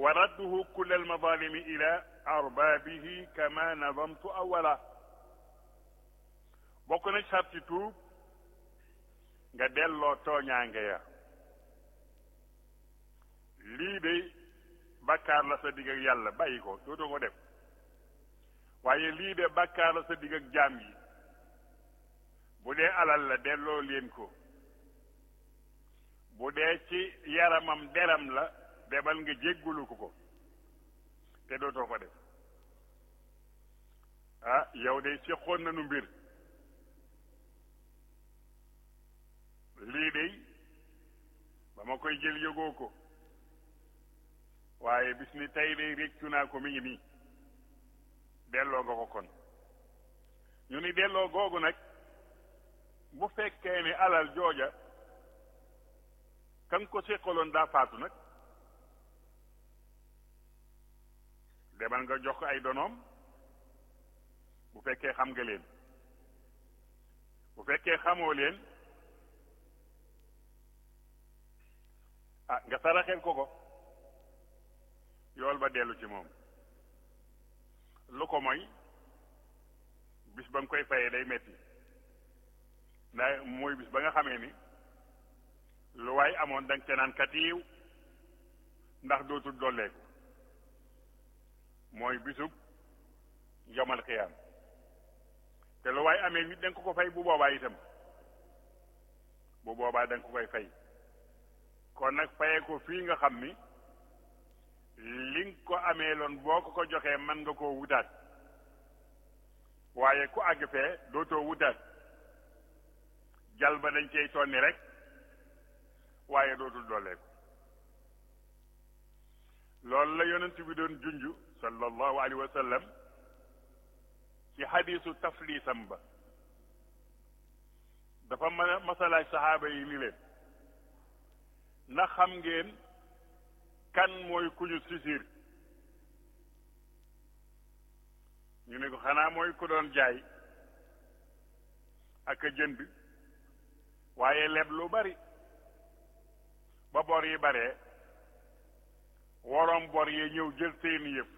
wa radduhu kull almadalimi ila arbaabihi kama nadamtu awala bokk na sarti tuub nga delloo tooñaange ya lii de bàkkaar la sa digg ak yàlla bàyyi ko dootoo ko def waaye lii de bàkkaar la sa digg ak jaam yi bu dee alal la delloo leen ko bu dee ci yaramam deram la demal nga jéggulu ko ko te dootoo ko def ah yow de séqoon nañu mbir lii de ba ma koy jël yëgoo ko waaye bis ni tey de réccu naa ko mi ngi nii delloo nga ko kon ñu ni delloo googu nag bu fekkee ni alal jooja kan ko séqaloon daa faatu nag demal nga jox ko ay donoom bu fekkee xam nga leen bu fekkee xamoo leen ah nga saraxel ko ko yool ba dellu ci moom lu ko mooy bis ba nga koy fayee day metti ndax mooy bis ba nga xamee ni lu waay amoon danga ca naan katiiw ndax dootul dolleeku mooy bisub yomal xiyaam te lu waay amee nit danga ko ko fay bu boobaa itam bu boobaa danga ko koy fay kon nag fayee ko fii nga xam ni li nga ko amee loon boo ko ko joxee mën nga koo wutaat waaye ku àgg fee dootoo wutaat jal ba dañ cey tonni rek waaye dootul dooleeku loolu la yonent bi doon junju sallallahu alayhi wa sallam ci xadiisu tafliisam ba dafa mën a masalaaj saxaaba yi ni leen ndax xam ngeen kan mooy ku ñu sisir ñu ne ko xanaa mooy ku doon jaay ak a jënd waaye leb lu bari ba bor yi baree woroom bor yee ñëw jël seeni yëf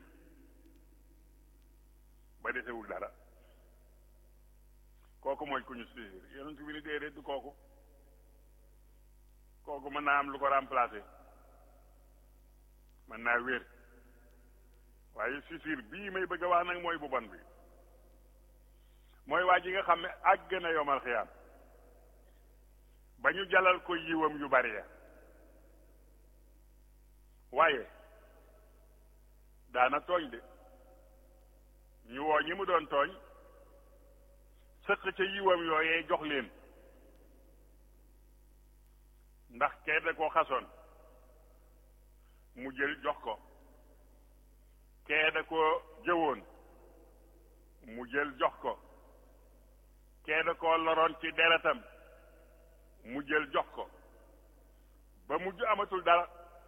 ba desewul dara kooku mooy ku ñu sisir yonent bi ni déedéet du kooku kooku mën naa am lu ko remplacer mën naa wér waaye sisir bii may bëgg a wax nag mooy bu bon bi mooy waa ji nga xam ne àgg na yomal xiyaam ba ñu jalal ko yiwam yu bari ya waaye daana tooñ de ñu woo ñi mu doon tooñ sëq ca yiwam yooyee jox leen ndax kee da koo xasoon mu jël jox ko kee da koo jëwoon mu jël jox ko kee da koo loroon ci deretam mu jël jox ko ba mujj amatul dara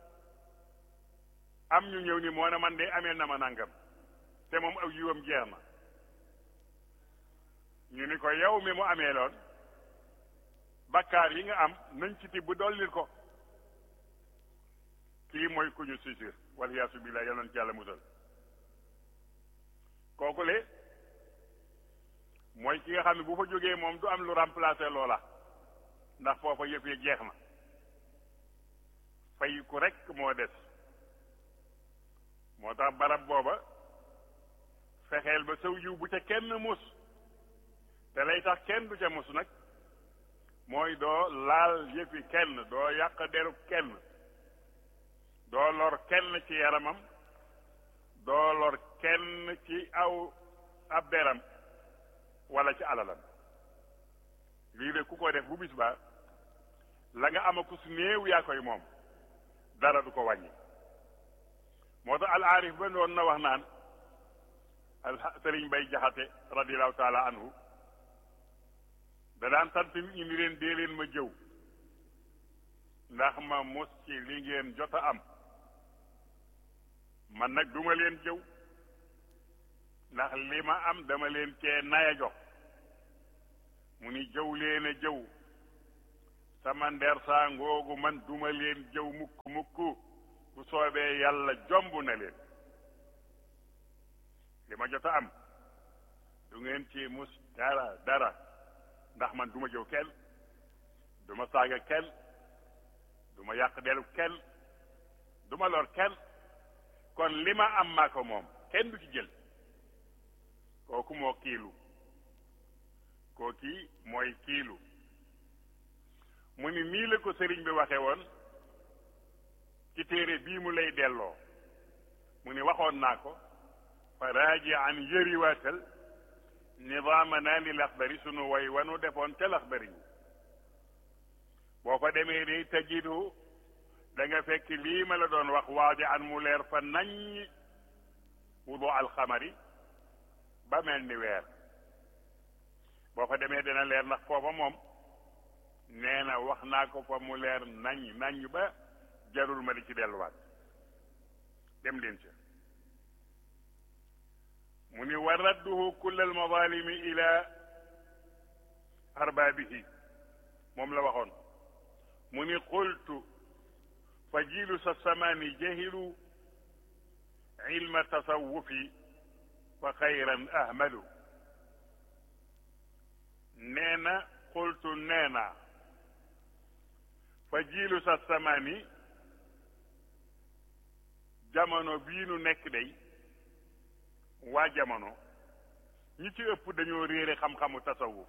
am ñu ñëw ni moo ne man de amee na ma nangam te moom aw yiwam jeex na ñu ni ko yow mi mu amee loon bakkaar yi nga am nañ ci tibb dollil ko kii mooy ku ñu sisir waliyaasu billaah yal na ci yàlla musal kooku le mooy ki nga xam ne bu fa jógee moom du am lu remplacer loola ndax foofa yëf yi jeex na fay ku rekk moo des moo tax barab booba fexeel ba saw yiw bu ca kenn mus te lay tax kenn du ca mus nag mooy doo laal yëfi kenn doo yàq derub kenn doo lor kenn ci yaramam doo lor kenn ci aw ab deram wala ci alalam lii de ku ko def bu bis ba la nga ama ku su néew yaa koy moom dara du ko wàññi moo tax al aarif ba doon na wax naan al sëriñ bay jaxate radiallahu taala anhu da daan sant nit ñi ni leen dee leen ma jëw ndax ma mos ci li ngeen jot a am man nag duma leen jëw ndax li ma am dama leen cee naya jox mu ni jëw leen a jëw sama nder saa ngoogu man duma leen jëw mukk mukk bu soobee yàlla jomb na leen li ma jot a am du ngeen ci mus dara dara ndax man du ma jëw kenn du ma saaga kenn du ma yàq delu kenn du ma lor kenn kon li ma am maa ko moom kenn du ci jël kooku moo kiilu kooki mooy kiilu mu ni nii la ko sëriñ bi waxe woon ci téere bii mu lay delloo mu ni waxoon naa ko fa raaji an yëriwaatal nidaamana li laxdari sunu way wanu defoon ca laxdari boo fa demee day tajidu da nga fekk lii ma la doon wax waadi an mu leer fa nañ wudu alxamari ba mel ni weer boo fa demee dina leer ndax foofa moom nee na wax naa ko fa mu leer nañ nañ ba jarul ma di ci delluwaat dem leen ca mu ni wa radduhu kulla almadalimi ila arbaabihi moom la waxoon mu ni qultu fa jiilu sa samaani jahilu ilma tasawufi fa xayran ahmalu nee na qultu nee na fa jiilu sa samaani jamono bii nu nekk day waa jamono ñi ci ëpp dañoo réere xam-xamu tasawuf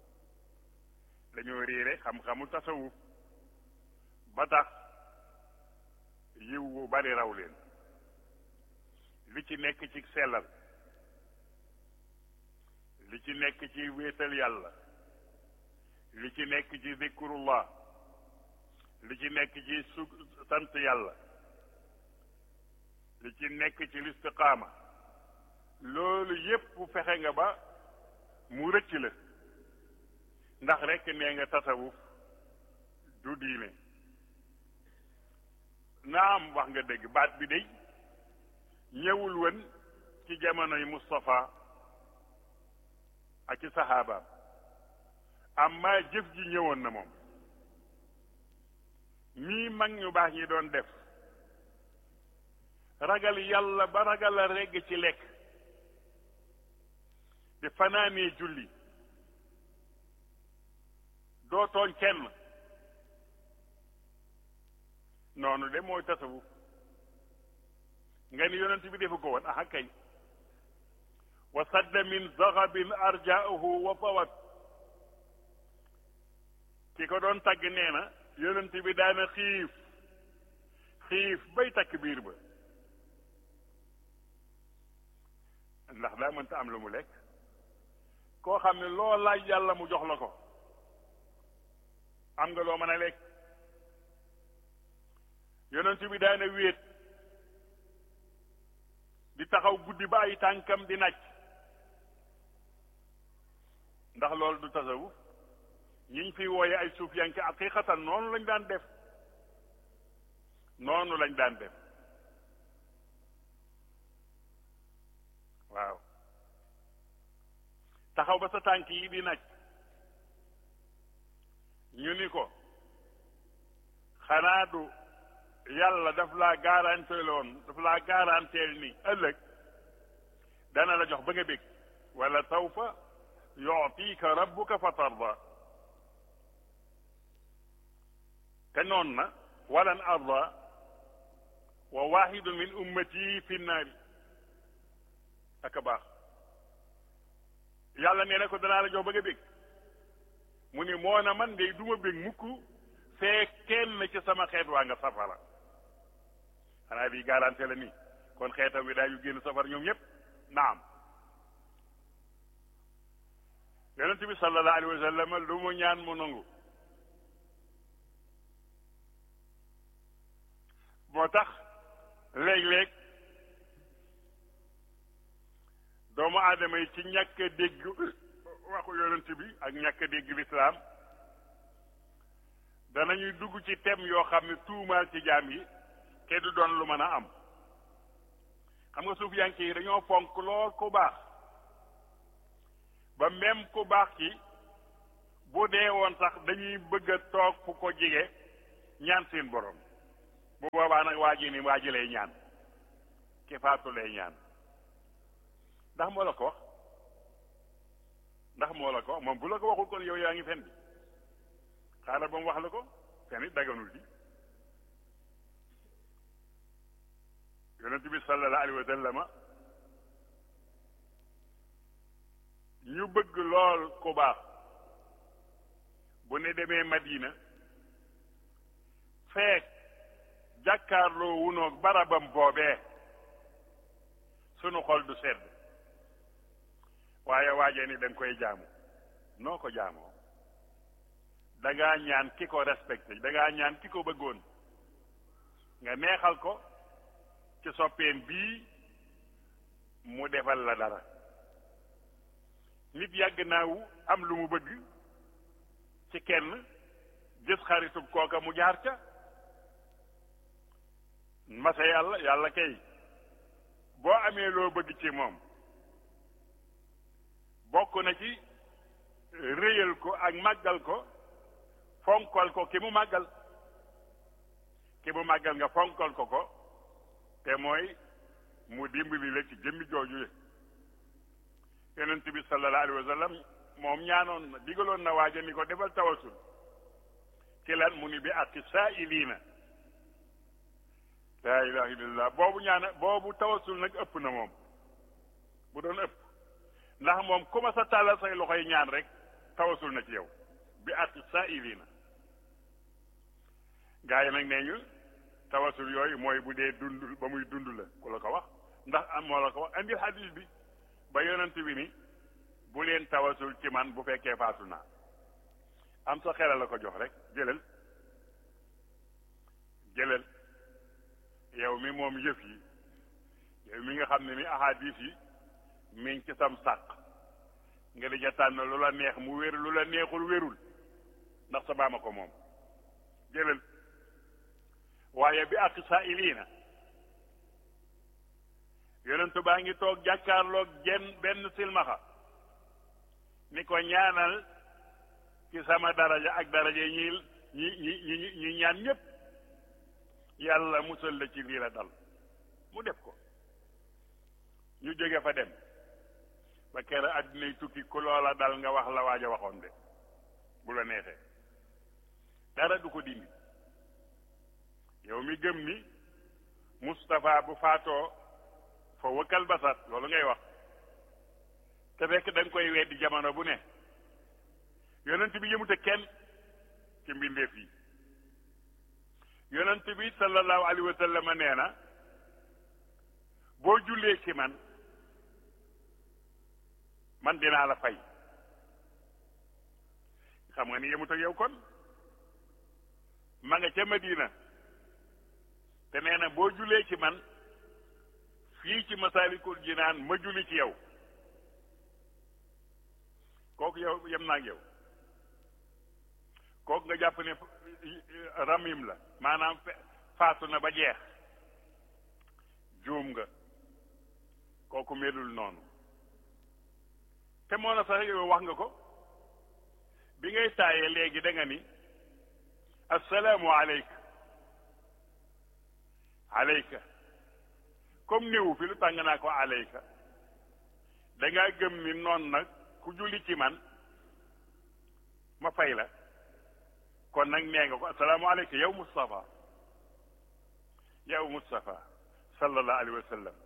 dañoo réere xam-xamu tasawuf ba tax yiw wu bari raw leen li ci nekk ci sellal li ci nekk ci wéetal yàlla li ci nekk ci zikrullah li ci nekk ci su sant yàlla li ci nekk ci listiqaama loolu yépp fexe nga ba mu rëcc la ndax rekk nee nga tasawuf du diine naam wax nga dëgg baat bi day ñëwul woon ci jamonoy Moustapha ak ci saxaabaam amma jëf ji ñëwoon na moom mii mag ñu baax ñi doon def ragal yàlla ba ragal a regg ci lekk di fanaanee julli doo tooñ kenn noonu de mooy tasawuf nga ni yonent bi defu ko woon aha kay wa sadda min zaxabin arjaahu wa fawat ki ko doon tagg nee na yonent bi daana xiif xiif bay takk biir ba ndax daa mënta am lu mu lekk koo xam ne loo laaj yàlla mu jox la ko am nga loo mën a lekk yonent bi daana wéet di taxaw guddi ba ay tànkam di naaj ndax loolu du tasawuf ñiñ fi wooye ay suuf yanke aqiqatan noonu lañ daan def noonu lañ daan def waaw taxaw ba sa tànk yi di naaj ñu ni ko xanaa du yàlla daf laa garanteeloon daf laa garanteel ni ëllëg dana la jox ba nga bég wala sawfa yu'tika rabbuka fa tarda te noon na walan arda wa waxidun min ummati fi nnaari aka baax yàlla nee na ko danaa la jox ba nga bég mu ni moo na man de duma bég mukk fee kenn ci sama xeet waa nga safara xanaa bi garanté la nii kon xeetam wi daañu génn safara ñoom ñëpp naam yonent bi sallallahu alayhi wa sallam lu mu ñaan mu nangu moo tax léeg-léeg doomu aadama yi ci ñàkk a dégg waxu yonent bi ak ñàkk a dégg lislaam danañuy dugg ci tem yoo xam ne tuumaal ci jaam yi te du doon lu mën a am xam nga suuf yanke yi dañoo fonk lool ku baax ba même ku baax ki bu dee woon sax dañuy bëgg a toog fu ko jige ñaan seen borom bu boobaa nag waa ji ni waa ji lay ñaan ki faatu lay ñaan ndax moo la ko wax ndax moo la ko wax moom bu la ko waxul kon yow yaa ngi fen bi xaaral ba mu wax la ko fen it daganul di yonent bi sallallahu alayhi wa sallama ñu bëgg lool ku baax bu ne demee Madina feek jàkkaarloo wunoog barabam boobee sunu xol du sedd waaye waajee ni da nga koy jaamu noo ko jaamoo da ngaa ñaan ki ko respecté da ngaa ñaan ki ko bëggoon nga neexal ko ci soppeem bii mu defal la dara nit yàgg naawu am lu mu bëgg ci kenn gis xaritub kooka mu jaar ca masa yàlla yàlla kay boo amee loo bëgg ci moom bokk na ci réyal ko ak màggal ko fonkal ko ki mu màggal ki mu màggal nga fonkal ko ko te mooy mu dimbali la ci jëmmi jooju yonent bi sallallahu alayhi wa sallam moom ñaanoon na digaloon na waaja ni ko defal tawasul ci lan mu ni bi aqi saa'iliina laa ilaha illallah boobu ñaana boobu tawasul nag ëpp na moom bu doon ëpp ndax moom ku ma sa tàllal say loxoy ñaan rek tawasul na ci yow bi aqi saa'iliina gaa yi nag nee ñu tawasul yooyu mooy bu dee dund ba muy dund la ku la ko wax ndax am moo la ko wax andil hadis bi ba yonent bi ni bu leen tawasul ci man bu fekkee faatu naa am sa xelal la ko jox rek jëlal jëlal yow mi moom yëf yi yow mi nga xam ne ni ahadis yi mi ngi ci sam sàq nga di ja tànn lu la neex mu wér lu la neexul wérul ndax sa baama ko moom jëlal waaye bi ak saa'iliina yonentu baa ngi toog jàkkaarloog jenn benn silmaxa ni ko ñaanal ci sama daraja ak daraja ñi ñi ñi ñi ñi ñaan ñépp yàlla musal la ci lii la dal mu def ko ñu jóge fa dem ba kere àddinay tukki ku loola dal nga wax la waaj a waxoon de bu la neexee dara du ko dindi yow mi gëm ni Moustapha bu faatoo fa wëkkal basat loolu ngay wax te fekk da nga koy weddi jamono bu ne yonent bi yëmute kenn ci mbindeef yi yonent bi sallallahu alayhi wa sallam nee na boo jullee ci man man dinaa la fay xam nga ni yëmut ak yow kon ma nga ca Madina te nee na boo jullee ci man fii ci Masaalikul Jinaan ma julli ci yow kooku yow yem naa ak yow kooku nga jàpp ne ramim la maanaam faatu na ba jeex juum nga kooku melul noonu te moo na sax yow wax nga ko bi ngay taayee léegi da nga ni assalaamu aleyka aleyka comme néewu fi lu tàng naa ko aleyka da ngaa gëm ni noon nag ku julli ci man ma fay la kon nag nee nga ko assalaamu aleyka yow Moustapha yow Moustapha sallallahu alayhi wa sallam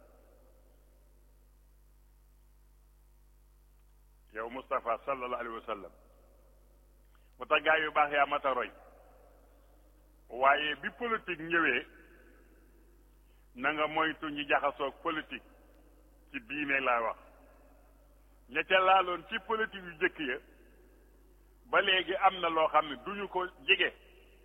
yow Moustapha sallallahu alayhi wa sallam mu tax gaa yu baax yaa mata roy waaye bi politique ñëwee na nga moytu ñi jaxasoog politique ci diine laa wax ña ca laaloon ci politique yu jëkk ya ba léegi am na loo xam ne duñu ko jege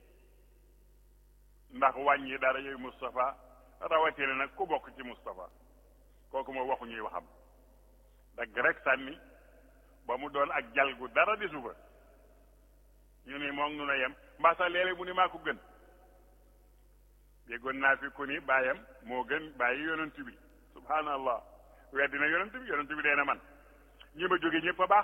ndax wàññi dara yooyu Moustapha rawatina nag ku bokk ci Moustapha kooku moo waxu ñuy waxam dagg rek sànni ba mu doon ak jalgu dara di suba ñu ni moom nu na yem mbaa sax léeg-léeg mu ni maa ko gën déggoon naa fi ku ni baayam moo gën bàyyi yonent bi subhanallah weddi na yonent bi yonent bi dee na man ñi ma jóge ñëpp a baax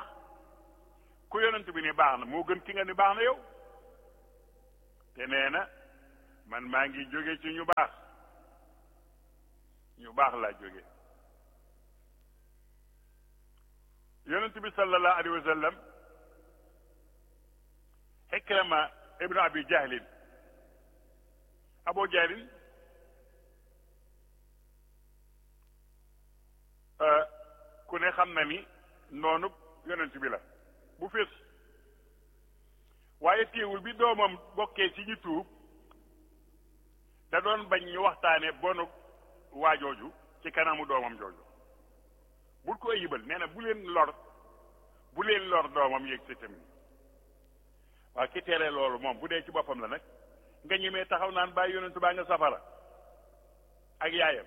ku yonent bi ni baax na moo gën ki nga ni baax na yow te nee na man maa ngi jóge ci ñu baax ñu baax laa jóge yonent bi sallallahu alayhi wa sallam Ikrama ibnu abi jahlin abu jahlin ku ne xam na ni noonu yonent bi la bu fés waaye téewul bi doomam bokkee ci ñu tuub da doon bañ ñu waxtaane bonu waajooju ci kanamu doomam jooju bul ko ayibal nee na bu leen lor bu leen lor doomam yéeg si tamit waa ki tere loolu moom bu dee ci boppam la nag nga ñemee taxaw naan bàyyi yonentu baa nga safara ak yaayam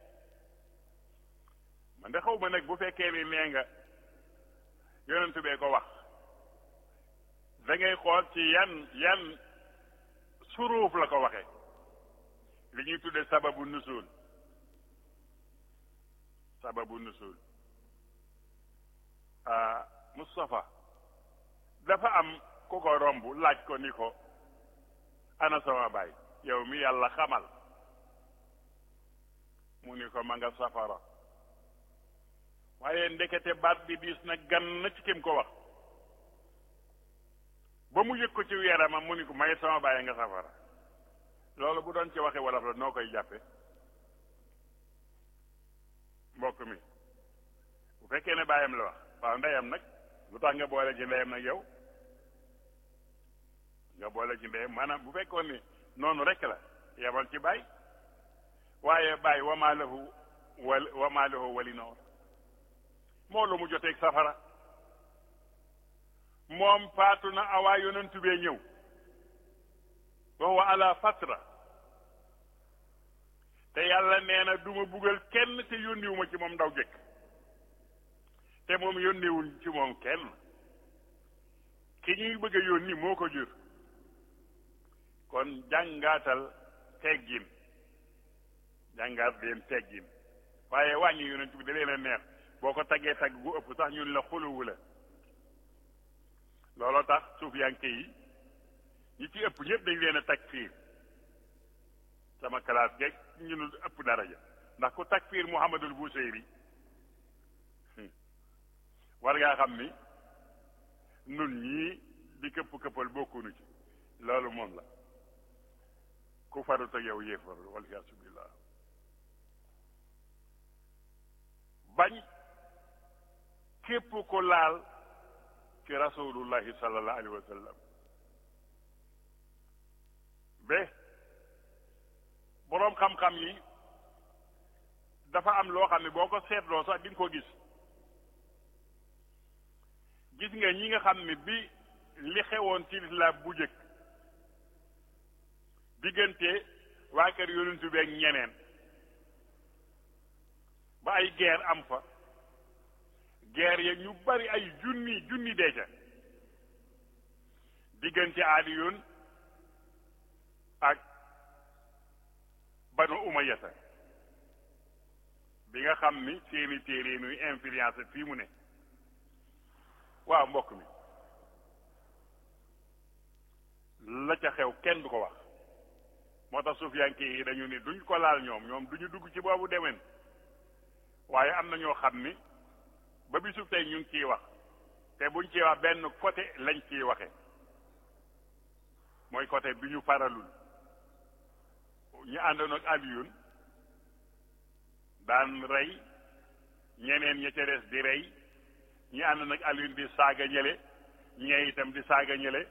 man de xaw ma nag bu fekkee ni nee nga yonentu bee ko wax da ngay xool ci yan yan suruuf la ko waxee li ñuy tudde sababu nusul sababu nusul ah Moustapha dafa am ku ko romb laaj ko ni ko ana sama baay yow mi yàlla xamal mu ni ko ma nga safara waaye ndekete baat bi diis na gan na ci kim ko wax ba mu yëg ko ci yaramam mu ni ko may sama baay nga safara loolu bu doon ci waxe wolof la noo koy jàppe mbokk mi bu fekkee ne baayam la wax waaw ndeyam nag lu tax nga boole ci ndeyam nag yow nga boole ci ndeyam maanaam bu fekkoon ni noonu rek la yebal ci baay waaye baay wamaa lahu wal wamaa lahu wali noor moo lu mu joteeg safara moom faatu na awaa yonentu bee ñëw wa huwa ala fatra te yàlla nee na duma buggal kenn te yónniwuma ci moom ndaw jëkk te moom yónniwul ci moom kenn ki ñuy bëgg a yónni moo ko jur kon jàngaatal teggin jàngaat leen teggin waaye wàññi yonent bi da leen a neex boo ko taggee tagg gu ëpp sax ñun la xuluwu la looloo tax suufiyanke yi ñi ci ëpp ñëpp dañ leen a takfiir sama classe geeg ñu nu ëpp daraja ndax ku takfiir Muhammadul Buseyri war ngaa xam ni nun ñii di këpp këppal bokkunu ci loolu moom la ku farut ak yow yéefar waliyaasu billah bañ képp ko laal ci rasulullahi sallallahu alayhi wa sallam ba boroom xam-xam yi dafa am loo xam ne boo ko seetloo sax di nga ko gis gis nga ñi nga xam ne bi li xewoon ci lislaam bu jëkk diggante waa kër yonentu beeg ñeneen ba ay guerre am fa guerre ya ñu bari ay junni junni deeca diggante Aliyun ak banu umayata bi nga xam ni seeni téere nuy influence fii mu ne waaw mbokk mi la ca xew kenn du ko wax moo tax suufiyanke yi dañu ni duñ ko laal ñoom ñoom duñu dugg ci boobu demen waaye am na ñoo xam ni ba bisu tey ñu ngi ciy wax te buñ ciy wax benn côté lañ ciy waxe mooy côté bi ñu faralul ñu àndoon ak Aliyun daan rey ñeneen ña ca des di rey ñi àndoon ak Aliyun di saaga ñële ñee itam di saaga ñële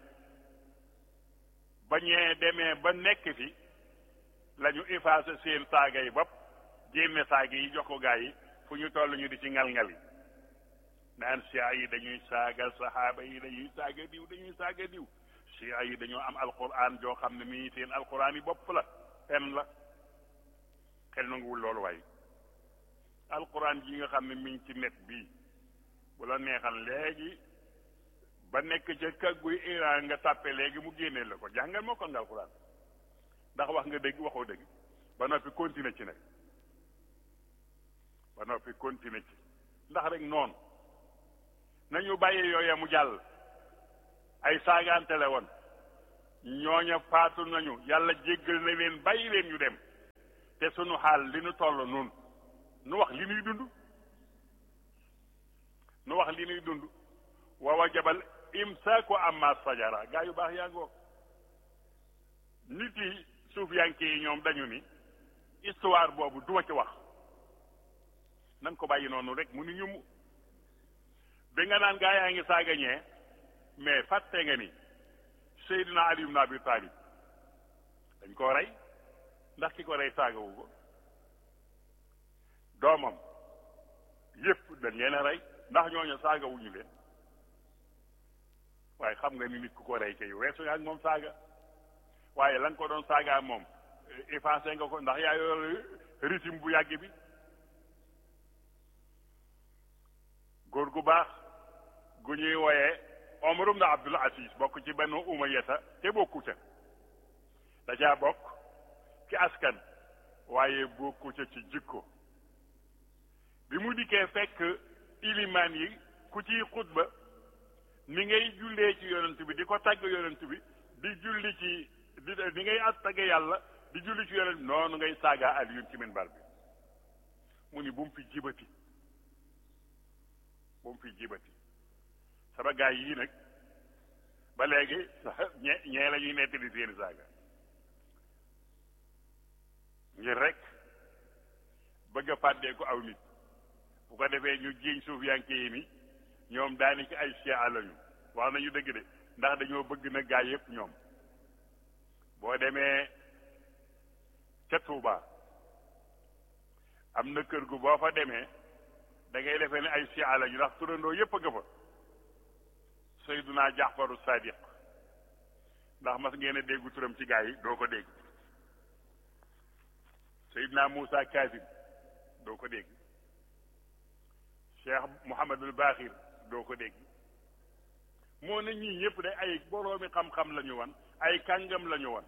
ba ñee demee ba nekk fi la ñu effacé seen saaga yi bopp génne saaga yi jox ko gaa yi fu ñu toll ñu di ci ngal-ngal yi naan sia yi dañuy saaga saxaaba yi dañuy saaga diw dañuy saaga diw sia yi dañoo am alquran joo xam ne mii seen alquran yi bopp la pen la xel nanguwul loolu waaye alquran ji nga xam ne mi ngi ci net bii bu la neexal léegi ba nekk ca kagguy Iran nga tàppe léegi mu génnee la ko jàngal moo kon nga alquran ndax wax nga dëgg waxoo dëgg ba noppi continuer ci nag ba noppi continuer ci ndax rek noonu nañu bàyyee yooya mu jàll ay saagaante la woon ñooña faatu nañu yàlla jéggal na leen bàyyi leen ñu dem te sunu xaal li nu toll nun nu wax li nuy dund nu wax li nuy dund wa wajabal imsaaku amma sajara gaa yu baax yaa ngoog nit yi suufiyanke yi ñoom dañu ni histoire boobu duma ci wax nan ko bàyyi noonu rek mu ni ñu bi nga naan gaa yaa ngi saaga ñee mais fàtte nga ni Seydina Ali ibn Abi Talib dañ koo rey ndax ki ko rey saagawu ko doomam yépp dañ leen a rey ndax ñooñu saagawuñu leen waaye xam nga ni nit ku ko rey kay weesu nga ak moom saaga waaye la nga ko doon saagaa moom effacé nga ko ndax yaa yor régime bu yàgg bi góor gu baax gu ñuy wooyee Omar ibn Abdul Aziz bokk ci Banu Umayyata te bokku ca da caa bokk ci askan waaye bokku ca ci jikko bi mu dikkee fekk ilimaan yi ku ciy xutba ni ngay jullee ci yonent bi di ko tàgg yonent bi di julli ci di ni ngay at tagge yàlla di julli ci yonent noonu ngay saagaa Aliyun ci minbar bi mu ni bu mu fi jibati bu mu fi jibati sama gaay yii nag ba léegi ñe ñee la ñuy nettali seeni saaga ngir rek bëgg a fàddee ko aw nit bu ko defee ñu jiiñ suuf yanke yi ni ñoom daani ci ay chia lañu wax nañu dëgg de ndax dañoo bëgg na gaay yépp ñoom boo demee ca Tuuba am na kër gu boo fa demee da ngay defee ne ay chia lañu ndax turandoo yépp a nga fa Seyduna Jaxfaru Sadiq ndax mas ngeen a déggu turam ci gaa yi doo ko dégg Seyduna Moussa Kazim doo ko dégg Cheikh Mouhamadul Baaxir doo ko dégg moo ne ñii ñëpp de ay boroomi xam-xam la ñu wan ay kàngam la ñu wan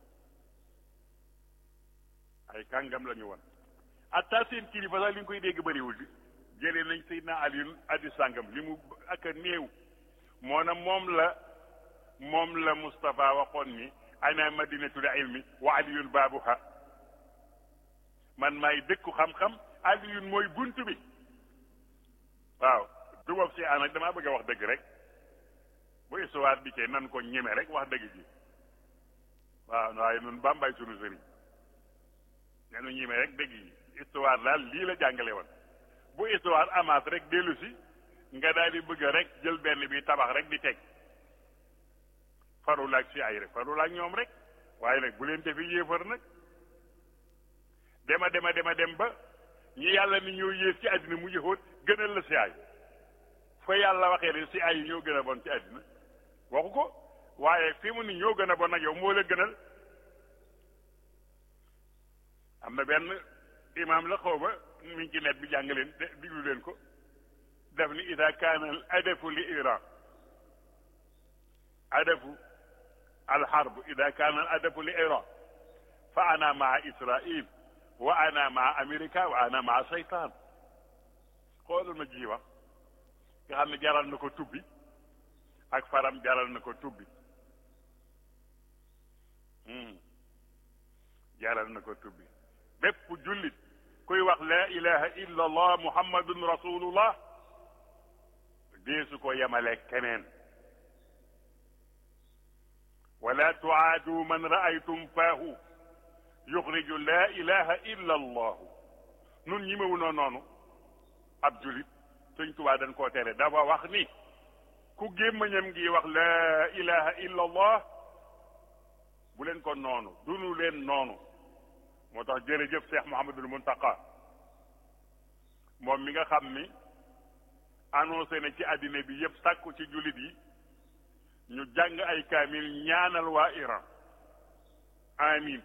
ay kàngam la ñu wan atta seen kilifa sax li nga koy dégg bëriwul di jëlee nañ Seydina Aliyun addi sàngam li mu ak a néew moo na moom la moom la Moustapha waxoon ni ana madinatul ilmi wa aliyun baabuha man maay dëkku xam-xam aliyun mooy bunt bi waaw du bopp si ànd ak damaa bëgg a wax dëgg rek bu histoire bi kee nan ko ñeme rek wax dëgg ji waaw waaye nun bambay sunu sëriñ nenu ñeme rek dëgg yi histoire daal lii la jàngale woon bu histoire amaat rek dellu si nga daal di bëgg rek jël benn bi tabax rek di teg farul ak si ay rek farul ak ñoom rek waaye nag bu leen defi yéefar nag dema dema dema dem ba ñi yàlla ni ñoo yées ci àddina mu yëxóot gënal la si ay fa yàlla waxee ne si ay yi ñoo gën a bon ci àddina waxu ko waaye fi mu ni ñoo gën a bon nag yow moo la gënal am na benn imaam la xaw ma mi ngi ci net bi jàng leen diglu leen ko daf ni ida kaana al adafu li iran adafu alxarb ida kaana al adafu li iran fa ana maa israil wa ana maa amerika wa ana maa seytaan xoolal ma ji wax nga xam ne jaral na ko tubbi ak faram jaral na ko tubbi jaral na ko tubbi bépp jullit kuy wax la ilaha illa allah muhammadun rasulullah deesu ko yemale keneen wala tuaadu man raaytum faahu yuxriju la ilaha illa allahu nun ñi mewu noo noonu ab julit sëñ tubaa dañ koo tere dafa wax ni ku gémmañam ngi wax la ilaha illa allah bu leen ko noonu dunu leen noonu moo tax jërëjëf Cheikh Mouhamadul Muntaqa moom mi nga xam ni annoncé na ci àddina bi yëpp sàkku ci jullit yi ñu jàng ay kaamil ñaanal waa Iran amin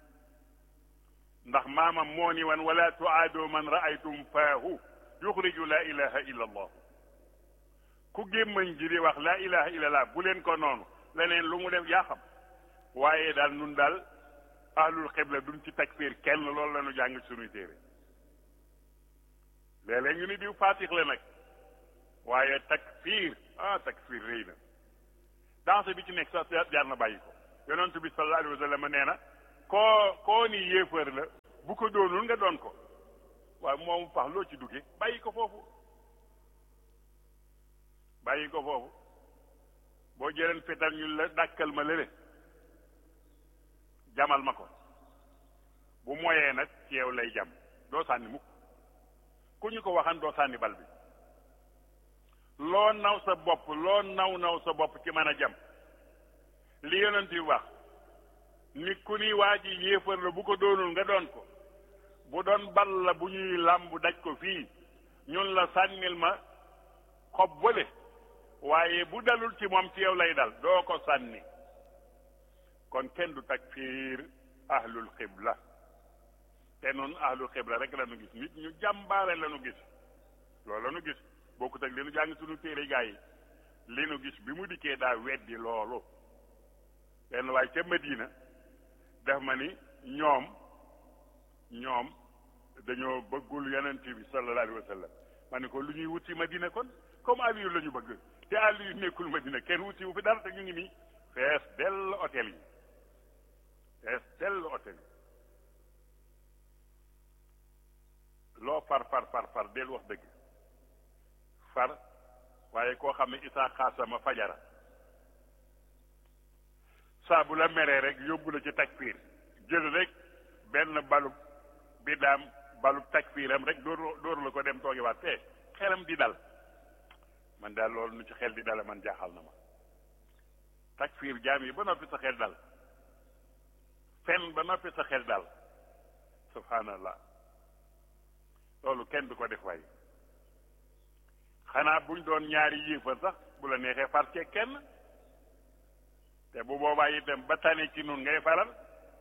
ndax maamam moo ni wan wala tuaado man raaytum faahu yuxriju la ilaha illa allah ku gémmañ ji di wax la ilaha illa allah bu leen ko noonu leneen lu mu def yaa xam waaye daal nun daal ahlul xibla duñ ci takfir kenn loolu la ñu jàng ci sunuy téere léeg-léeg ñu ni diw faatix la nag waaye takfir ah takfir rëy na danse bi ci nekk sax jaar na bàyyi ko yonent bi sallallahu alayhi wa sallam nee na koo koo ni yéefar la bu ko doonul nga doon ko waaye moom pax loo ci dugge bàyyi ko foofu bàyyi ko foofu boo jëleen fetal ñu la dàkkal ma lële jamal ma ko bu moyee nag ci yow lay jam doo sànni mukk ku ñu ko waxan doo sànni bal bi loo naw sa bopp loo naw naw sa bopp ci mën a jam li yonent yi wax ni ku ni waa ji yéefar la bu ko doonul nga doon ko bu doon bal la bu ñuy làmb daj ko fii ñun la sànnil ma xob wële waaye bu dalul ci moom ci yow lay dal doo ko sànni kon kenn du takfiir ahlul xibla te noonu ahlul xibla rek la nu gis nit ñu jàmbaare la nu gis loolu la nu gis bokkut ak li nu jàng sunu téere gaa yi li nu gis bi mu dikkee daa weddi loolu benn waaye ca Medina def ma ni ñoom ñoom dañoo bëggul yonent bi sallallahu alayhi wa sallam ma ne ko lu ñuy wuti Madina kon comme Aliyu la ñu bëgg te Aliyu nekkul Madina kenn wuti wu fi dara te ñu ngi nii fees dell hôtel yi fees dell hôtel yi loo far far far far del wax dëgg far waaye koo xam ne isaa xaasama fajara saa bu la meree rek yóbbu la ci takfiir jël rek benn balub bi daam balub takfiiram rek dóor dóor la ko dem toogi waat te xelam di dal man daal loolu nu ci xel di dale man jaaxal na ma takfiir jaam yi ba noppi sa xel dal fen ba noppi sa xel dal subhanallah loolu kenn du ko def waay xanaa buñ doon ñaari yéefar sax bu la neexee far cee kenn te bu boobaa itam ba tane ci nun ngay faral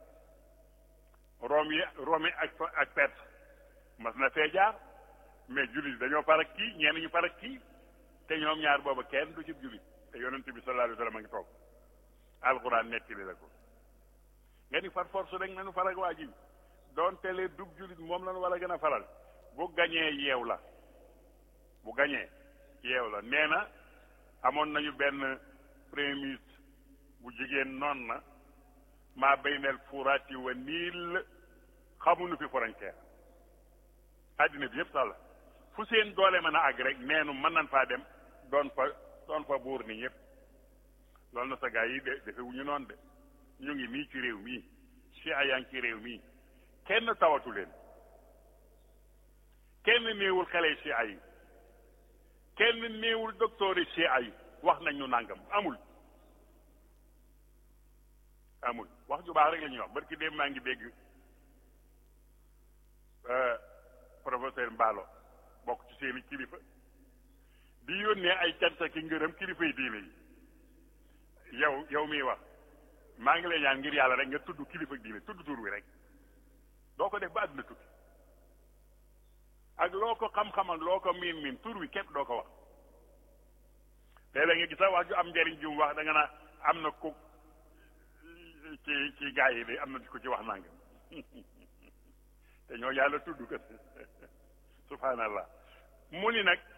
room yi romi ak ak pet mas na fee jaar mais jullit dañoo far ak kii ñenn ñu far ak kii te ñoom ñaar booba kenn du ci jullit te yonent bi sallallahu alayhi wa sallam a ngi toog alxuraan nettali la ko nga ni far force rek nañu far ak waa ji doon telee dug jullit moom lañu war a gën a faral bu gañee yeew la bu gañee yeew la nee na amoon nañu benn premier ministre bu jigéen noon na maa baynal furaati wa niil xamuñu fi frontière àddina bi yëpp sax la fu seen doole mën a àgg rek neenu mën nañ faa dem doon fa doon fa buur ni ñëpp loolu na sa gaa yi de defe wu ñu noonu de ñu ngi nii ci réew mii si yaa ngi ci réew mii kenn tawatu leen kenn néewul xale si ay kenn néewul docteur yi si ay wax nañ ñu nàngam amul amul wax ju baax rek la ñuy wax barki dem maa ngi dégg professeur Mballo bokk ci seeni kilifa di yónnee ay cant ki ngërëm kilifa yi diine yi yow yow miy wax maa ngi lay ñaan ngir yàlla rek nga tudd kilifa diine tudd tur wi rek doo ko def ba àdduna tukki ak loo ko xam-xam ak loo ko miin miin tur wi képp doo ko wax léeg-léeg nga gis sax wax ju am njëriñ ju mu wax da nga naa am na ku ci ci gaa yi de am na ko ci wax nangam te ñoo yàlla tudd kat subhanallah mu ni nag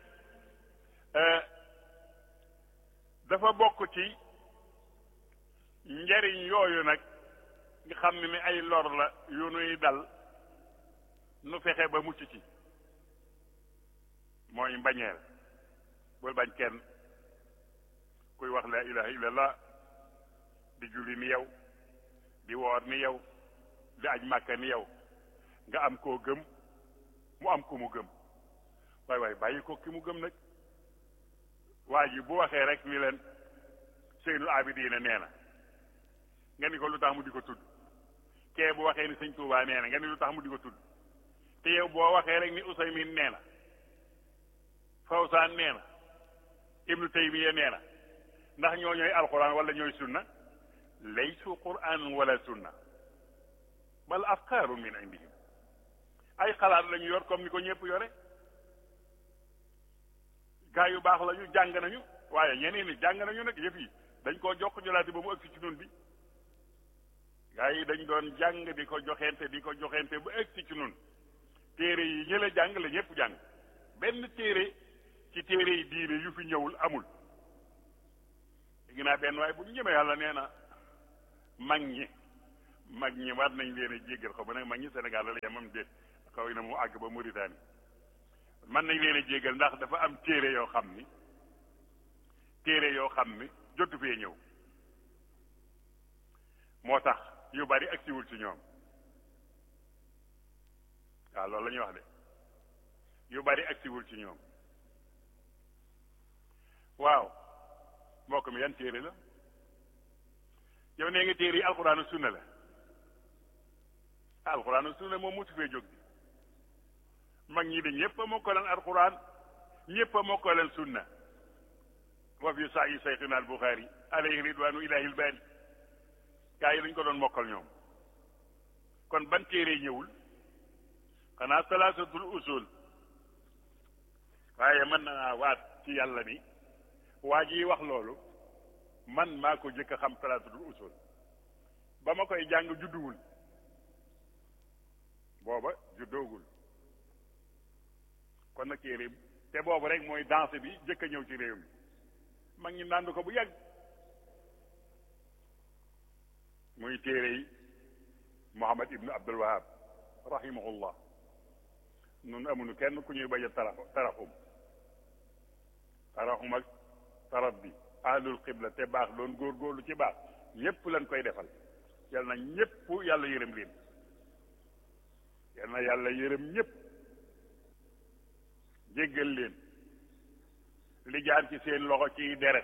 dafa bokk ci njariñ yooyu nag nga xam ne ni ay lor la yu nuy dal nu fexe ba mucc ci mooy mbañeel bul bañ kenn kuy wax la ilaha illallah di julli ni yow di woor ni yow di aj màkka ni yow nga am koo gëm mu am ku mu gëm waay waay bàyyi ko ki mu gëm nag waa ji bu waxee rek ni leen Seynul Abidina nee na nga ni ko lu tax mu di ko tudd kee bu waxee ni sëñ Tuubaa nee na nga ni lu tax mu di ko tudd te yow boo waxee rek ni Usaymin nee na Fawsaan nee na Ibnu Taymiya nee na ndax ñoo ñooy alquran wala ñooy sunna laysu quran wala sunna bal afkaaru min indihim ay xalaat lañu yor comme ni ko ñëpp yore gaa yu baax lañu jàng nañu waaye ñeneen ni jàng nañu nag yëf yi dañ koo jox jolaati ba mu ëgsi ci nun bi gaa yi dañ doon jàng di ko joxente di ko joxente ba ëgsi ci nun téere yi ñële jàng la ñëpp jàng benn téere ci téere yi diine yu fi ñëwul amul léegi naa benn waaye bu ñu ñëmee yàlla nee na mag ñi mag ñi war nañ leen a jéggal xaw ma nag mag ñi Sénégal la yemam déet xaw na mu àgg ba Mauritanie man nañ leen a jéggal ndax dafa am téere yoo xam ni téere yoo xam ni jotu fee ñëw moo tax yu bari agsiwul ci ñoom waaw loolu la ñuy wax de yu bari agsiwul ci ñoom waaw mbokk mi yan téere la yow nee nga téere yi alxuraan ak sunna la alxuraan ak sunna moom musu fee jóg bi mag ñi de ñëpp a mokkaleen alxuraan ñëpp a mokkaleen sunna wa fi saa yi sayxina al buxaari alayhi ridwaanu ilahil baari gaa yi dañ ko doon mokkal ñoom kon ban téere ñëwul xanaa salaasatul usul waaye mën naa waat ci yàlla ni waa ji wax loolu man maa ko jëkk a xam salaasatul usul ba ma koy jàng judduwul booba juddoogul kon nag téere te boobu rek mooy danse bi jëkk a ñëw ci réew mi mag ñi nànd ko bu yàgg muy téere yi Muhammad ibnu Abdul Wahab rahimahullah nun amuñu kenn ku ñuy bañ a tara taraxum taraxum ak taraf bi ahlul xibla te baax doon góorgóorlu ci baax ñépp lañ koy defal yal na ñépp yàlla yërëm leen yal na yàlla yërëm ñépp jéggal leen li jaar ci seen loxo ci deret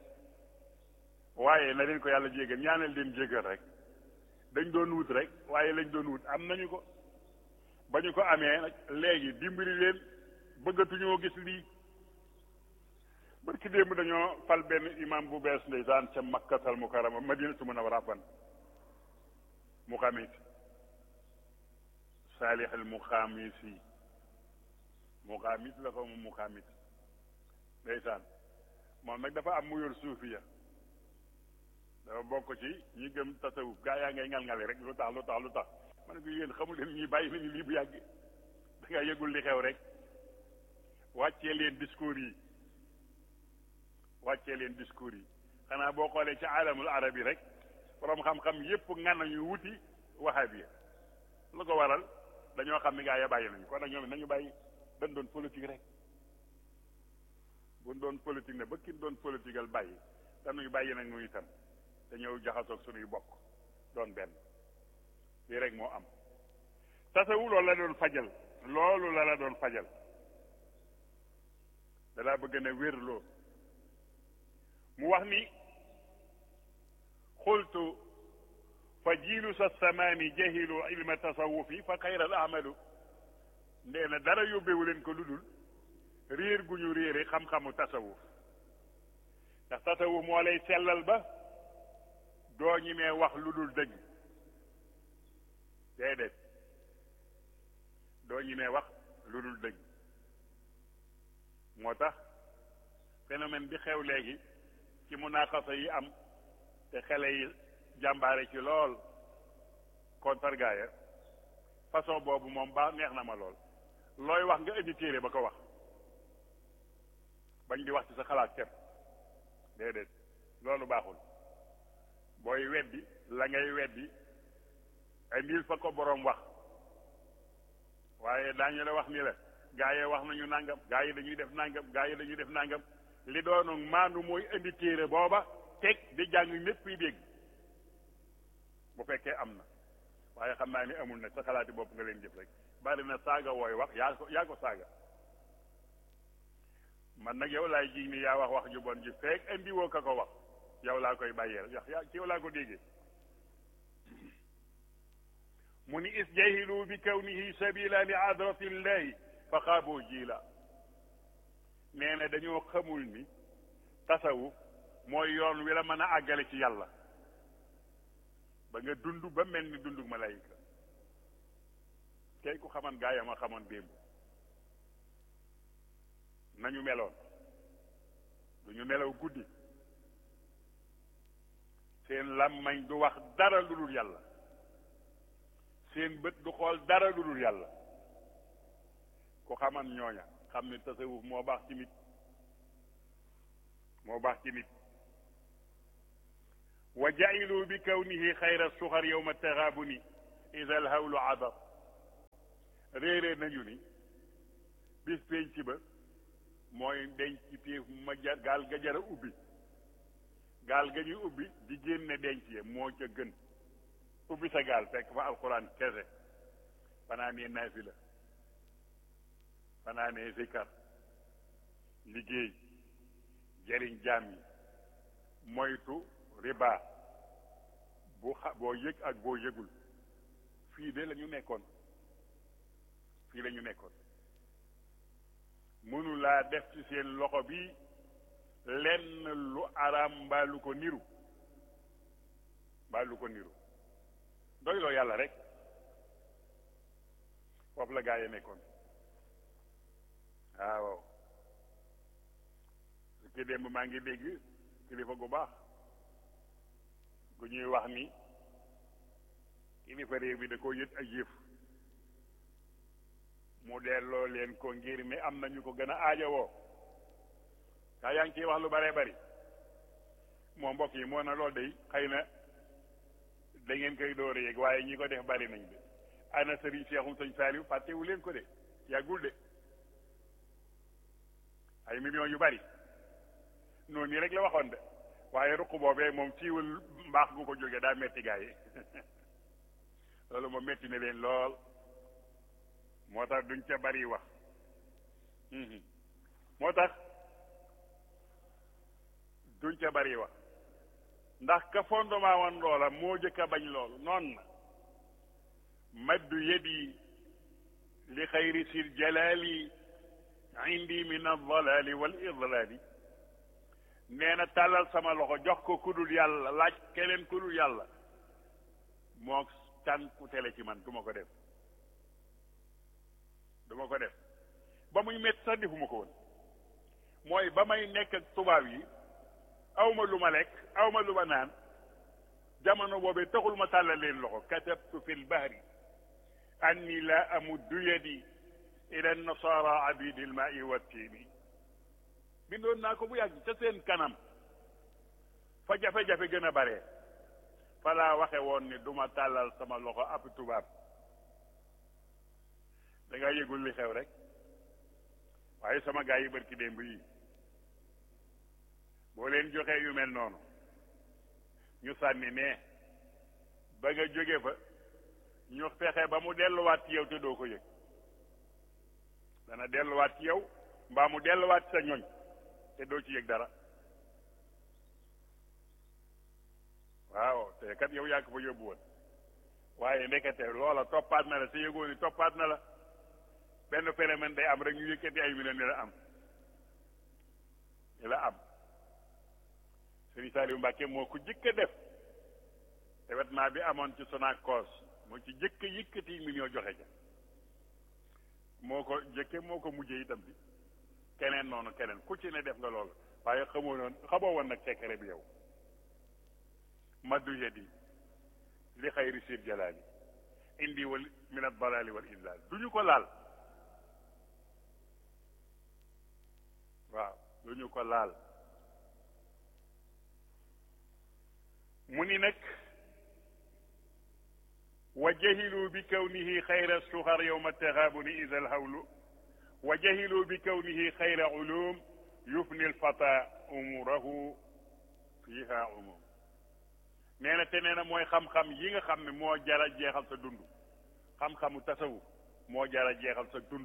waaye na leen ko yàlla jéggal ñaanal leen jéggal rek dañ doon wut rek waaye lañ doon wut am nañu ko ba ñu ko amee nag léegi dimbali leen bëggatuñoo gis lii barki démb dañoo fal benn imam bu bees ndeysaan ca makkatal mukarama madinatu munawwara fan mu xamit saalih al muxaamisi muxaamit la ko mu muxaamit ndeysaan moom nag dafa am mu yor suufiya dafa bokk ci ñi gëm tasawuf gaa yaa ngay ngal-ngale rek lu tax lu tax lu tax ma ne ko yéen xamul leen ñi bàyyi nañu lii bu yàgg da nga yëgul li xew rek wàccee leen discours yi wàccee leen discours yi xanaa boo xoolee ci alamul arab yi rek borom xam-xam yépp ngan nañu wuti wahabiya lu ko waral dañoo xam ni gaa ya bàyyi nañu kon nag ñoom nañu bàyyi dañ doon politique rek buñ doon politique ne ba kin doon politiqueal bàyyi dañuy bàyyi nag nu itam te ñëw jaxasoog suñuy bokk doon benn lii rek moo am tasawu loolu la doon fajal loolu la la doon fajal dalaa bëgg na wérloo mu wax ni xultu fa jiilu sa samaani jahilu ilma tasawufi fa xayral amalu ndee na dara yóbbewu leen ko lu dul réer gu ñu réere xam-xamu tasawuf ndax tasawuf moo lay sellal ba doo ñi mee wax lu dul dëgg déedéet doo ñi mee wax lu dul dëgg moo tax phénomène bi xew léegi ci munaaxasa yi am te xale yi jàmbaare ci lool contre gaaya façon boobu moom baax neex na ma lool looy wax nga indi téere ba ko wax bañ di wax ci sa xalaat kenn déedéet loolu baaxul booy weddi la ngay weddi indil fa ko boroom wax waaye daañu la wax ni la gaa yi wax nañu nangam gaa yi dañuy def nangam gaa yi dañuy def nangam li doonu maandu mooy indi téere booba teg di jàng ñépp yi dégg bu fekkee am na waaye xam naa ni amul nag sa xalaati bopp nga leen jëf rek bari na saaga wooy wax yaa ko yaa ko saaga man nag yow laay ji ni yaa wax wax ju bon ji feek indi woo ka ko wax yow laa koy bàyyee rek yaa ci yow laa ko déggee mu ni is jahilu bi kawnihi sabila li adratillahi fa xaaboo jiila nee na dañoo xamul ni tasawuf mooy yoon wi la mën a àggale ci yàlla ba nga dund ba mel ni dundu malayka kay ku xaman gaa ya ma xamoon démb nañu meloon du ñu nelaw guddi seen làmmañ du wax dara lu dul yàlla seen bët du xool dara lu dul yàlla ku xaman ñooña xam ne tasawuf moo baax ci nit moo baax ci nit wa jailu bi kawnihi xayra suxar yowma taxaabuni ida alhawlu adar réerée nañu ni bis penc ba mooy denc téef ma ja gaal ga jara ubbi gaal ga ñuy ubbi di génne denc ya moo ca gën ubbi sa gaal fekk fa alquran kese fanaanee naafila fanaanee zikar liggéey jëriñ jaam yi moytu riba bu xa boo yëg ak boo yëgul fii de la ñu nekkoon fii la ñu nekkoon mënu laa def ci seen loxo bi lenn lu araam mbaa lu ko niru mbaa lu ko niru doyloo yàlla rek foofu la gaa yi nekkoon waaw su ki démb maa ngi dégg kilifa gu baax gu ñuy wax ni kilifa réew bi da koo yët ak yëf mu delloo leen ko ngir mi am nañu ko gën a aajowoo kaa yaa ngi ciy wax lu bare bari moo mbokk yi moo na loolu day xëy na da ngeen koy door a yéeg waaye ñi ko def bari nañ de ana sëriñ Seexum sëñ Saaliw fàttewu leen ko de yàggul de ay millions yu bari noonu nii rek la waxoon de waaye ruq boobee moom fiiwul mbaax gu ko jógee daa metti gaa yi loolu moom metti na leen lool moo tax duñ ca bari wax moo tax duñ ca bari wax ndax ka fondement woon loola moo jëkk a bañ loolu noon na maddu yadi li xayri sil jalali indi min aldalali wal idlali nee na tàllal sama loxo jox ko kudul yàlla laaj keneen kudul yàlla moo tànku tele ci man du ma ko def du ma ko def ba muy métti sax defuma ko woon mooy ba may nekk ak tubaab yi awma lu ma lekk awma lu ma naan jamono boobee taxul ma tàllal leen loxo katabtu fi lbahri anni la amuddu yadi ila nasara abidi lmaai wattiini bindoon naa ko bu yàgg ca seen kanam fa jafe-jafe gën a bare fa laa waxe woon ni duma tàllal sama loxo ab tubaab da nga yëgul li xew rek waaye sama gaa yi barki démb yi boo leen joxee yu mel noonu ñu sànni ne ba nga jóge fa ñu fexe ba mu delluwaat ci yow te doo ko yëg dana delluwaat ci yow mbaa mu delluwaat ci sa ñoñ te doo ci yëg dara waaw te kat yow yaa ko fa yóbbu woon waaye ndekete loola toppaat na la te yëgoo ni toppaat na la benn phénomène day am rek ñu yëkkati ay millions ni la am ni la am Serigne Saliou Mbacke moo ko jëkk a def événement bi amoon ci Sonacos moo ci jëkk yëkkati million joxe ca moo ko jëkke moo ko mujjee itam bi keneen noonu keneen ku ci ne def nga loolu waaye xamoo noonu xamoo woon nag secret bi yow maddu yadi li xayri sir jalaali indi wal min ad dalali wal idlal du ñu ko laal waaw du ñu ko laal mu ni nag wa jahilu bi kawnihi xayra suxar yowma taxaabuni ida alhawlu wa jahilu bi kawnihi xayra ulum yufni alfata umurahu fiha umum nee na te nee na mooy xam-xam yi nga xam ne moo jara jeexal sa dund xam-xamu tasawuf moo jara jeexal sa dund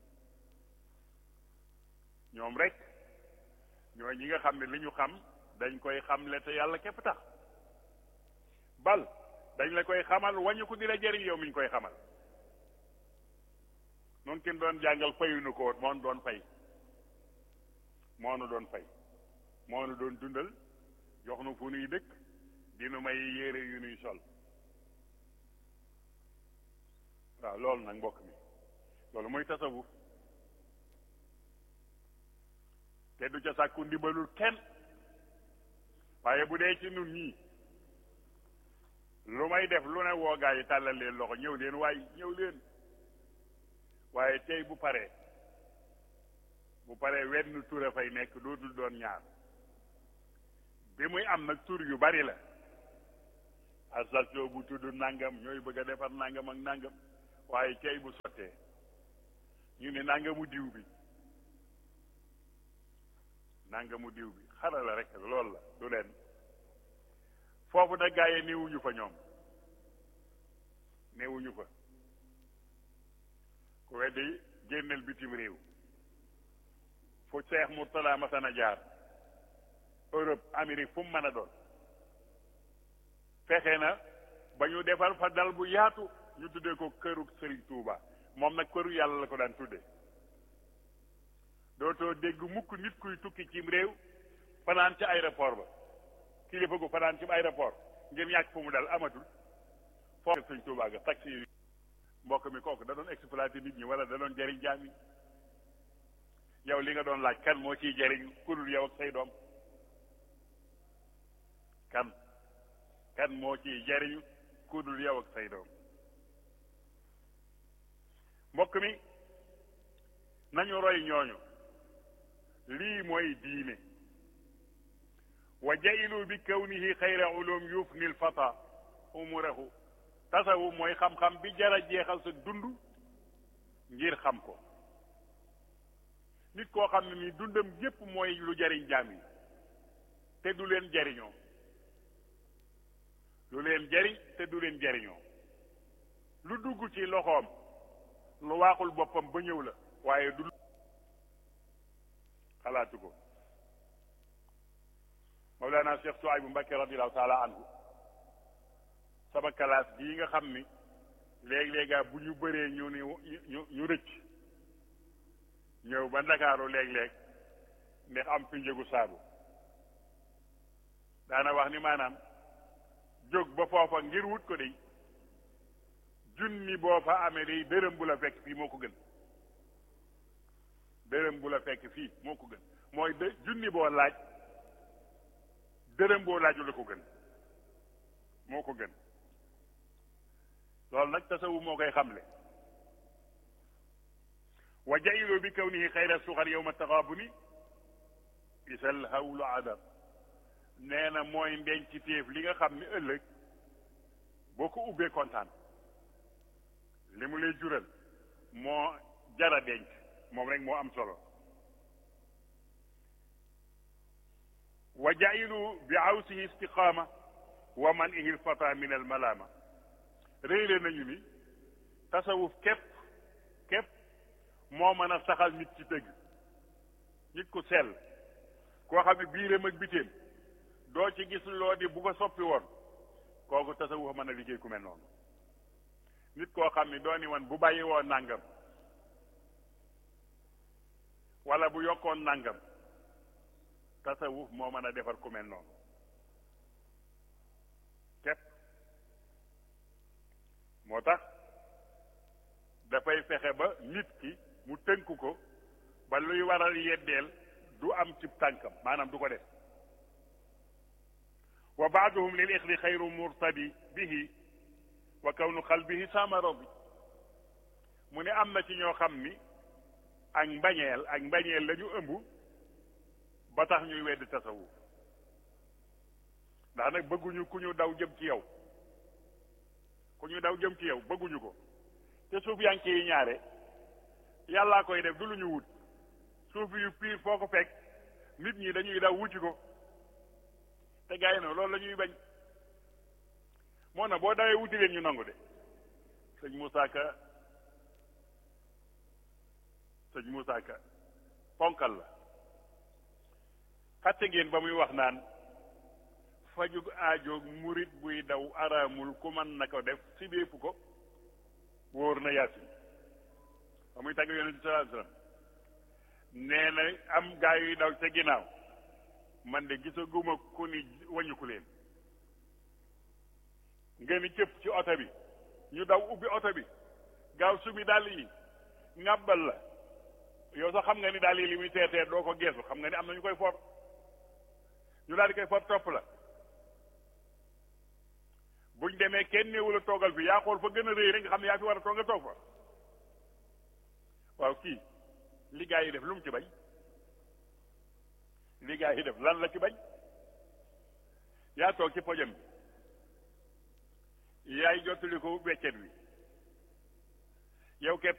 ñoom rek ñooy ñi nga xam ne li ñu xam dañ koy xamle te yàlla képp tax bal dañ la koy xamal wañu ko di la jëriñ yow mi ñu koy xamal noonu kenn doon jàngal fayuñu ko moo nu doon fay moo nu doon fay moo nu doon dundal jox nu fu nuy dëkk dinu may yére yu nuy sol waaw loolu nag mbokk mi loolu mooy tasawuf te du ca sàkku ndimbalul kenn waaye bu dee ci nun ñii lu may def lu ne woo gaa yi tàllal leen loxo ñëw leen waaye ñëw leen waaye tey bu paree bu paree wenn tur a fay nekk dootul doon ñaar bi muy am nag tur yu bari la association bu tudd nangam ñooy bëgg a defar nangam ak nangam waaye kay bu sottee ñu ne nangamu diw bi nangamu diw bi xarala rek loolu la du leen foofu nag gaa yi néewuñu fa ñoom néewuñu fa ku weddi génneel bitim réew fu Seex Murtala masana jaar Europe Amérique fu mu mën a doon fexe na ba ñu defal fa dal bu yaatu ñu tuddee ko këru Sëriñ Tuuba moom nag këru yàlla la ko daan tuddee dootoo dégg mukk nit kuy tukki cim réew fanaan ci aéroport ba kilifa gu fanaan ci aéroport ngir ñàkk fu mu dal amatul foofu Sëriñ Tuuba ga taxi yi mbokk mi kooku da doon exploité nit ñi wala da doon jariñ jaam yi yow li nga doon laaj kan moo ciy jariñ ku dul yow ak say doom kan kan moo ciy jariñu ku dul yow ak say doom mbokk mi nañu roy ñooñu lii mooy diine wa jailu bi kawnihi xayra ulum yufni l fata umurahu tasawu mooy xam-xam bi jara jeexal sa dund ngir xam ko nit koo xam ne ni dundam yépp mooy lu jariñ jaam yi te du leen jariñoo lu leen jariñ te du leen jariñoo lu dugg ci loxoom lu waaxul boppam ba ñëw la waaye du xalaatu ko Mawlana Cheikh Souaïbou Mbacké radiallahu taala anhu sama kalaas bii nga xam ni léeg-léegaa bu ñu bëree ñu ni ñu ñu rëcc ñëw ba ndakaaru léeg-léeg ndax am fi njëgu saabu daana wax ni maanaam jóg ba foofa ngir wut ko dey junni boo fa amee day dërëm bu la fekk fii moo ko gën dërëm bu la fekk fii moo ko gën mooy de junni boo laaj dërëm boo laaju la ko gën moo ko gën loolu nag tasawu moo koy xamle wa jailu bi kawnihi xayra suxar yowma taxaabuni isal hawlu adab nee na mooy ndenc téef li nga xam ni ëllëg boo ko ubbee kontaan li mu lay jural moo jara denc moom rek moo am solo wa jailu bi awsihi istiqaama wa man ihil fata min al malaama réyle nañu ni tasawuf képp képp moo mën a saxal nit ci dëgg nit ku sell koo xam ne biiram ak bitéem doo ci gis loo di bu ko soppi woon kooku tasawuf mën a liggéey ku mel noonu nit koo xam ne doo ni woon bu bàyyi woon nàngam wala bu yokkoon nàngam tasawuf moo mën a defar ku mel noonu képp moo tax dafay fexe ba nit ki mu tënk ko ba luy waral yeddeel du am ci tànkam maanaam du ko def wa baaduhum lil ixdi xayru murtadi bihi wa kawnu qalbihi samaro bi mu ne am na ci ñoo xam ni ak mbañeel ak mbañeel la ñu ëmb ba tax ñuy wedd tasawuf ndax nag bëgguñu ku ñu daw jëm ci yow ku ñu daw jëm ci yow bëgguñu ko te suuf yanke yi ñaare yàllaa koy def du lu ñu wut suuf yu piir foo ko fekk nit ñi dañuy daw wuti ko te gars yi noonu loolu la ñuy bañ moo na boo dawee wuti leen ñu nangu de sëñ Moussa Ka sëñ Moussa Ka ponkal la xatte ngeen ba muy wax naan fajug aajoog murit buy daw araamul ku mën na ko def si bépp ko wóor na yaasin ba muy tàgg yonent bi sallallahu alayhi wasallam nee na am gaa yuy daw ca ginnaaw man de gisaguma ku ni wañuku leen nga ni cëpp ci oto bi ñu daw ubbi oto bi gaaw subi dàll yi ŋàbbal la yow sax xam nga ni daal yi li muy teetee doo ko geesu xam nga ni am na ñu koy for ñu daal di koy for topp la buñ demee kenn néewul a toogal fi yaa xool fa gën a rëy rek nga xam ne yaa fi war a toog nga toog fa waaw kii li gaa yi def lu mu ci bañ li gaa yi def lan la ci bañ yaa toog ci pojam bi yaay jottali ko weccet wi yow képp